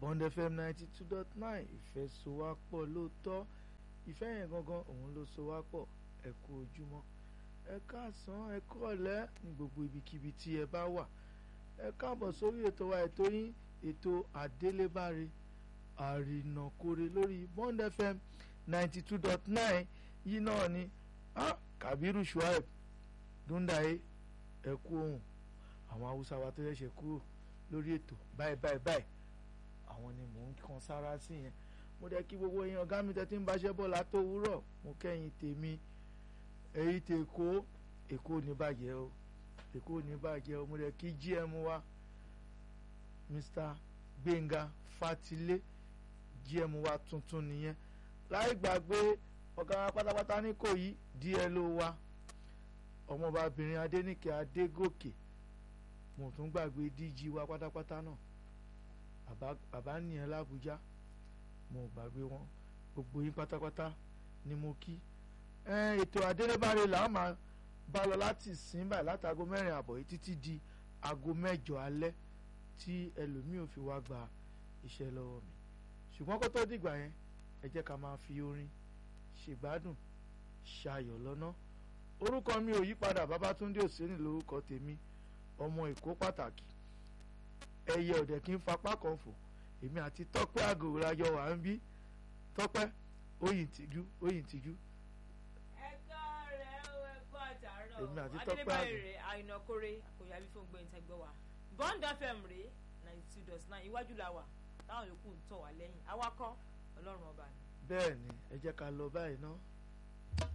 Bond FM ninety two dot nine ìfẹ́ so wá pọ̀ lóòótọ́ ìfẹ́ yẹn gangan òun ló so wá pọ̀ ẹ kú ojúmọ́ ẹ káàsán ẹ kọ́ọ̀lẹ́ ní gbogbo ibikíbi tí ẹ bá wà ẹ káàbọ̀ sórí ètò wa ètò yín ètò àdélébáre àrìnàkore lórí Bond FM ninety two dot nine yìí náà ni ah, Kabiru Shuaib Dundaye ẹ kú ohun àwọn haúsá wa tó ṣẹ̀ṣẹ̀ kúrò lórí ètò báyìí báyìí báyìí àwọn ni mò ń kan sára sí yẹn mo dẹ̀ kí gbogbo èèyàn ọ̀gá mi tẹ́tí ń báṣẹ́ bọ̀ látòwúrọ̀ mo kẹ́yìn tèmi èyí tè kó èkó ní bàjẹ́ o èkó ní bàjẹ́ o mo dẹ̀ kí gm wa Mr. Gbénga Fatilé gm wa tuntun nìyẹn láì gbàgbé ọ̀gá wa pátápátá ní kò yí DLO wa ọmọbabìnrin Adéníkẹ́ Adégòkè mo tún gbàgbé DG wa pátápátá náà bàbá nìyẹn l'Àbújá mo gbàgbé wọn gbogbo yín pátápátá ni mo kí ètò àdélébáre là á máa bá lọ láti sìn báyìí láti aago mẹ́rin àbọ̀ yìí títí di aago mẹ́jọ alẹ́ tí ẹlòmíì ò fi wá gba iṣẹ́ lọ́wọ́ mi ṣùgbọ́n kó tó dìgbà yẹn ẹ jẹ́ ká máa fi orin ṣègbádùn ṣayọ̀ lọ́nà orúkọ mi ò yípadà Babátúndé Òsénì lórúkọ tèmi ọmọ Èkó pàtàkì ẹyẹ ọ̀dẹ̀ kí n fapá kan fò èmi àti Tọ́pẹ́ àgòrò lájọ wà ń bí Tọ́pẹ́ oyin tìjú oyin tìjú. ẹ̀ka rẹ̀ ó ẹ̀kọ́ àtàrọ̀ Èmi àti Tọ́pẹ́ adélébáyé àgbẹ̀. rẹ̀ àìnàkórè àkòyàbí fún gbẹ̀yìn tẹ́gbẹ́ wa Bond FM rèé ninety two dot nine iwájú la wà táwọn yòókù ń tọ̀ wá lẹ́yìn awakọ̀ ọlọ́run ọba ni. bẹ́ẹ̀ ni ẹ jẹ́ ká lọ báyìí ná